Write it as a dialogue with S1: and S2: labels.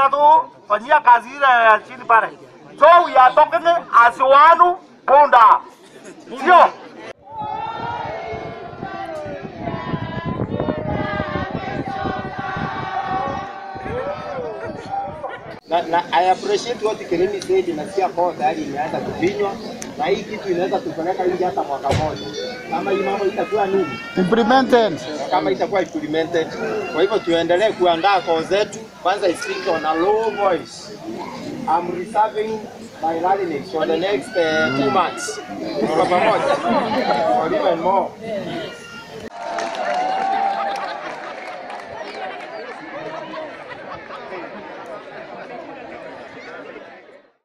S1: wanatufanyia kazi ile ya chini pale. So we are talking as one punda, sio
S2: na, na I appreciate what Kirimi said, nasikia kwao tayari imeanza kufinywa na hii kitu inaweza tupeleka nje hata mwaka mmoja kama hii mambo itakuwa nini,
S3: implemented.
S2: kama itakuwa implemented. Kwa hivyo tuendelee kuandaa koo zetu, kwanza isikike on a low voice. I'm reserving my rallying for the next uh, two months. Tuko pamoja or even more.